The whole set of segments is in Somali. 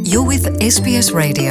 You're with SBS Radio.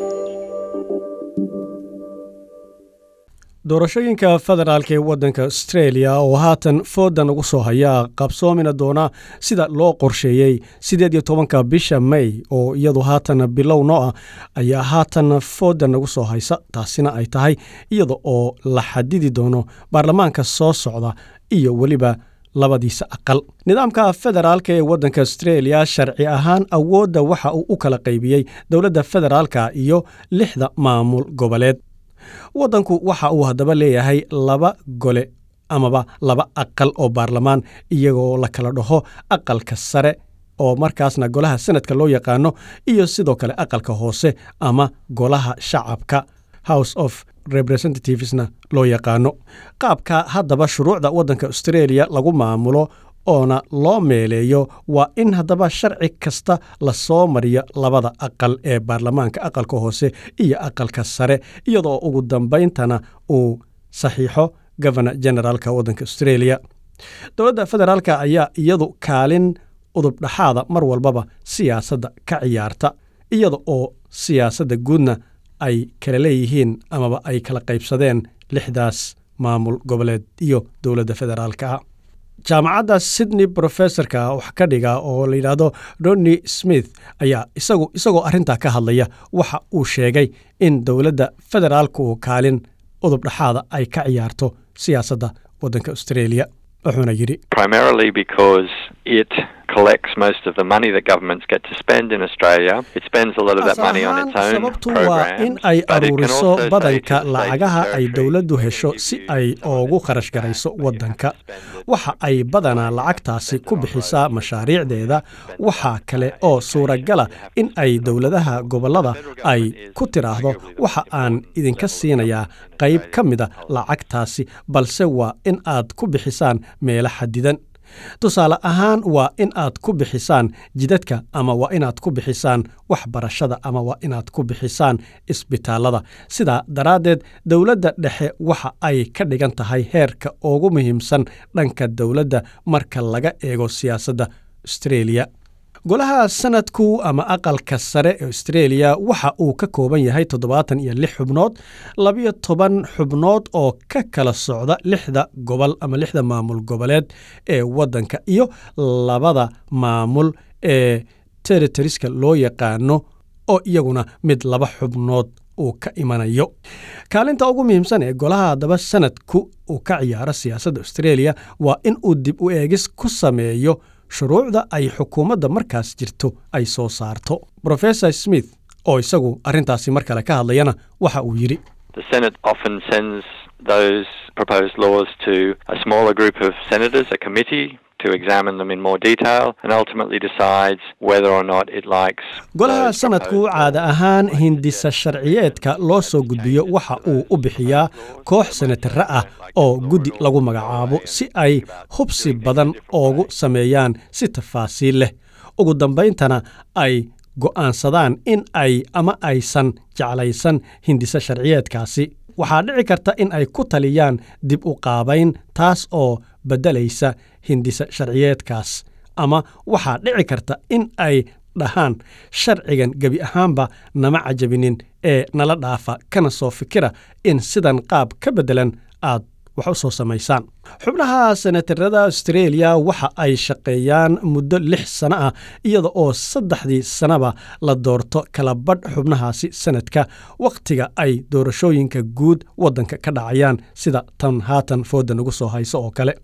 doorashooyinka federaalk ee waddanka australia oo haatan foodan ugu soo haya qabsoomina doona sida loo qorsheeyey siddeed iyo tobanka bisha may oo iyadu haatan bilow noo ah ayaa haatan foodan ugu soo haysa taasina ay tahay iyada oo la xadidi doono baarlamaanka soo socda iyo weliba labadiisa aqal nidaamka federaalka ee waddanka australia sharci ahaan awoodda waxa uu u kala qaybiyey dowladda federaalka iyo lixda maamul goboleed waddanku waxa uu haddaba leeyahay laba gole amaba laba aqal oo baarlamaan iyagoo la kala dhaho aqalka sare oo markaasna golaha sanadka loo yaqaano iyo sidoo kale aqalka hoose ama golaha shacabka house of representativesna loo yaqaano qaabka haddaba shuruucda waddanka australia lagu maamulo oona loo meeleeyo waa in haddaba sharci kasta la soo mariyo labada aqal ee baarlamaanka aqalka hoose iyo aqalka sare iyadoo ugu dambayntana uu saxiixo governor generaalka waddanka australia dowladda federaalk ayaa iyadu kaalin udubdhaxaada mar walbaba siyaasadda ka ciyaarta iyada oo siyaasadda guudna ay kala leeyihiin amaba ay kala qaybsadeen lixdaas maamul goboleed iyo dowladda federaalka jaamacadda sydney brofessorka wax ka dhiga oo la yidhaahdo roni smith ayaa isagu isagoo arrintaa ka hadlaya waxa uu sheegay in dowladda federaalku kaalin udubdhaxaada ay ka ciyaarto siyaasadda waddanka australia wuxuuna yidhi primarily because it collects most of the money that governments get to spend in Australia. It spends a lot of that money on its own sababtu waa in programs, ay but it can aruuriso also say badanka to states lacagaha and ay territories, dowladdu "We're gonna hesho give si you ay some of oogu this kharash grant, garayso but you have waddanka to spend it waxa ay badanaa lacagtaasi ku bixisaa mashaariicdeeda waxaa kale oo suuragala in ay dowladaha gobollada ay ku tiraahdo waxa aan idinka siinayaa qayb ka mida lacagtaasi balse waa in aad ku bixisaan meelo xadidan tusaale ahaan waa in aad ku bixisaan jidadka ama waa inaad ku bixisaan waxbarashada ama waa inaad ku bixisaan isbitaallada sidaa daraaddeed dowladda dhexe waxa ay ka dhigan tahay heerka ugu muhiimsan dhanka dowladda marka laga eego siyaasadda australia golaha sanadku ama aqalka sare ee australia waxa uu ka kooban yahay toddobaatan iyo lix xubnood labiyo toban xubnood oo ka kala socda lixda gobol ama lixda maamul goboleed ee waddanka iyo labada maamul ee territoriska loo yaqaano oo iyaguna mid laba xubnood uu ka imanayo kaalinta ugu muhiimsan ee golaha haddaba sanadku uu ka ciyaaro siyaasadda australia waa in uu dib u eegis ku sameeyo shuruucda ay xukuumadda markaas jirto ay soo saarto rofesor smith oo isagu arrintaasi mar kale ka hadlayana waxa uu yidhi The Senate often sends those proposed laws to a smaller group of senators, a committee, to examine them in more detail and ultimately decides whether or not it likes. golaha those sanadku proposed caada laws. ahaan hindisa sharciyeedka loo soo gudbiyo waxa uu u bixiyaa koox senatare ah oo guddi lagu magacaabo si ay hubsi badan oogu sameeyaan si tafaasiil leh ugu dambayntana ay go'aansadaan in ay ama aysan jeclaysan hindisa sharciyeedkaasi waxaa dhici karta in ay ku taliyaan dib u qaabayn taas oo beddelaysa hindisa sharciyeedkaas ama waxaa dhici karta in ay dhahaan sharcigan gebi ahaanba nama cajabinin ee nala dhaafa kana soo fikira in sidan qaab ka beddelan aad wax u soo samaysaan xubnaha senatarada australia waxa ay shaqeeyaan muddo lix sano ah iyada oo saddexdii sanaba la doorto kala badh xubnahaasi sanadka wakhtiga ay doorashooyinka guud waddanka ka dhacayaan sida tan haatan fooda nagu soo hayso oo kale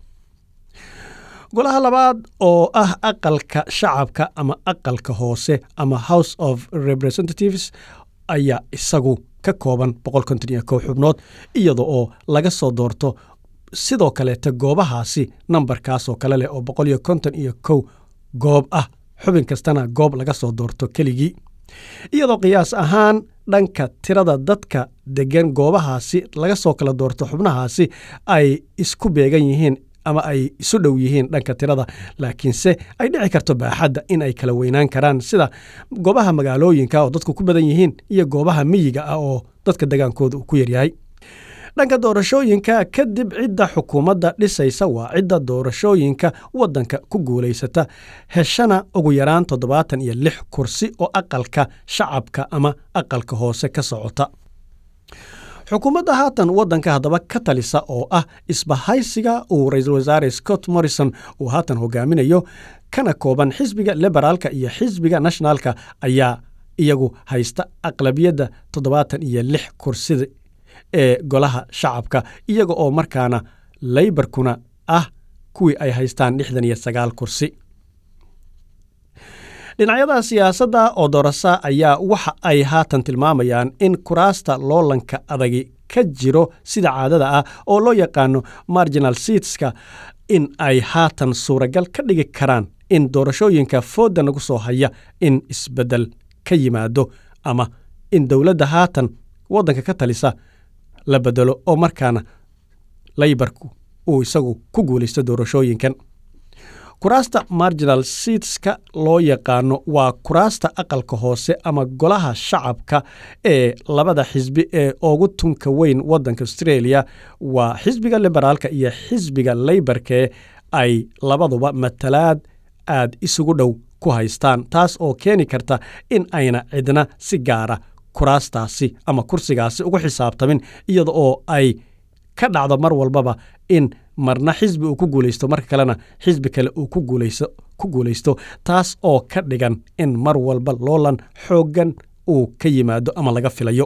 golaha labaad oo ah aqalka shacabka ama aqalka hoose ama house of representatives ayaa isagu ka kooban xubnood iyada oo laga soo doorto sidoo kaleeta goobahaasi nambarkaas oo kale leh oo iyo kow goob ah xubin kastana goob laga soo doorto keligii iyadoo qiyaas ahaan dhanka tirada dadka degan goobahaasi laga soo kala doorto xubnahaasi ay isku beegan yihiin ama ay isu dhow yihiin dhanka tirada laakiinse ay dhici karto baaxadda in ay kala weynaan karaan sida goobaha magaalooyinka oo dadku ku badan yihiin iyo goobaha miyiga ah oo dadka degaankooda uu ku yaryahay dhanka doorashooyinka kadib cidda xukuumadda dhisaysa waa cidda doorashooyinka waddanka ku guulaysata heshana ugu yaraan toddobaatan iyo lix kursi oo aqalka shacabka ama aqalka hoose ka socota xukuumadda haatan waddanka haddaba ka talisa oo ah isbahaysiga uu ra-iisul wasaare scott morrison uu haatan hogaaminayo kana kooban xisbiga liberaalka iyo xisbiga nationalka ayaa iyagu haysta aqlabiyadda toddobaatan iyo lix kursida ee golaha shacabka iyaga oo markaana leybarkuna ah kuwii ay haystaan lixdan iyo sagaal kursi dhinacyada siyaasadda oo doorasa ayaa waxa ay haatan tilmaamayaan in kuraasta loolanka adagi ka jiro sida caadada ah oo loo yaqaano marginal seatska in ay haatan suuragal ka dhigi karaan in doorashooyinka fooda nagu soo haya in isbeddel ka yimaado ama in dowladda haatan waddanka ka talisa la bedelo oo markaana laybarku uu isagu ku guulaysto doorashooyinkan kuraasta marginal seatska loo yaqaano waa kuraasta aqalka hoose ama golaha shacabka ee labada xisbi ee ugu tunka weyn waddanka australia waa xisbiga liberaalka iyo xisbiga leybarkee ay labaduba matalaad aad isugu dhow ku haystaan taas oo keeni karta in ayna cidna si gaara kuraastaasi ama kursigaasi ugu xisaabtamin iyada oo ay ka dhacdo mar walbaba in marna xisbi uu ku guulaysto marka kalena xisbi kale uu ku guulaysto taas oo ka dhigan in mar walba loolan xooggan uu ka yimaado ama laga filayo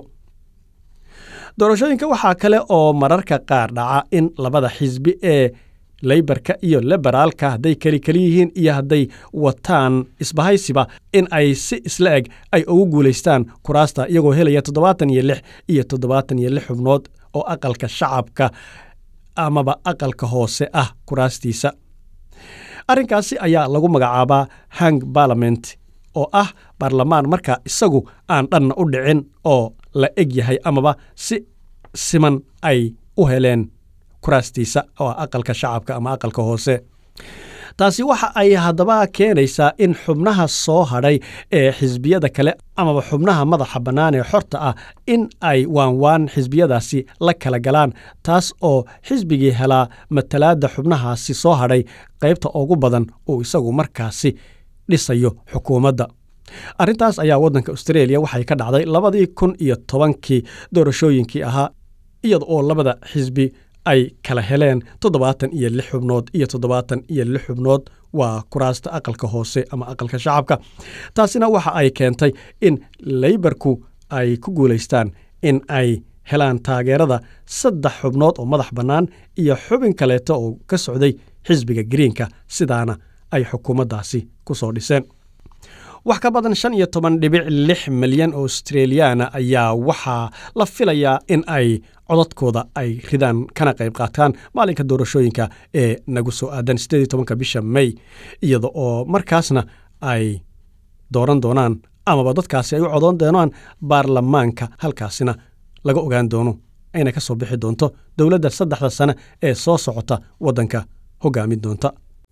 doorashooyinka waxaa kale oo mararka qaar dhaca in labada xisbi ee leybarka iyo liberaalka hadday keli keli yihiin iyo hadday wataan isbahaysiba in ay si isla eg ay ugu guulaystaan kuraasta iyagoo helaya toddobaatan iyo lix iyo toddobaatan iyo lix xubnood oo aqalka shacabka amaba aqalka hoose ah kuraastiisa arrinkaasi ayaa lagu magacaabaa hang barlament oo ah baarlamaan marka isagu aan dhanna u dhicin oo la eg yahay amaba si siman ay u heleen kuraastiisa oo aqalka shacabka ama aqalka hoose taasi waxa ay haddaba keenaysaa in xubnaha soo hadhay ee xisbiyada kale amaba xubnaha madaxa bannaan ee xorta ah in ay waanwaan xisbiyadaasi la kala galaan taas oo xisbigii helaa matalaadda xubnahaasi soo hadhay qaybta ugu badan uu isagu markaasi dhisayo xukuumadda arrintaas ayaa waddanka australia waxay ka dhacday labadii kun iyo tobankii doorashooyinkii ahaa iyada oo labada xisbi ay kala heleen toddobaatan iyo lix xubnood iyo toddobaatan iyo lix xubnood waa kuraasta aqalka hoose ama aqalka shacabka taasina waxa ay keentay in leybarku ay ku guulaystaan in ay helaan taageerada saddex xubnood oo madax bannaan iyo xubin kaleeto oo ka socday xisbiga greenka sidaana ay xukuumaddaasi ku soo dhiseen wax ka badan shan iyo toban dhibic lix milyan oo australiyaana ayaa waxaa la filayaa in ay codadkooda ay ridaan kana qayb qaataan maalinka doorashooyinka ee nagu soo aadan siddeed iyo tobanka bisha may iyada oo markaasna ay dooran doonaan amaba dadkaasi ay u codoon doonaan baarlamaanka halkaasina laga ogaan doono ayna ka soo bixi doonto dowladda saddexda sane ee soo socota waddanka hoggaamin doonta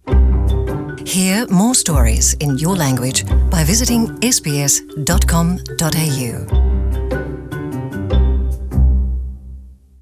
Hear more stories in your language by visiting sbs.com.au.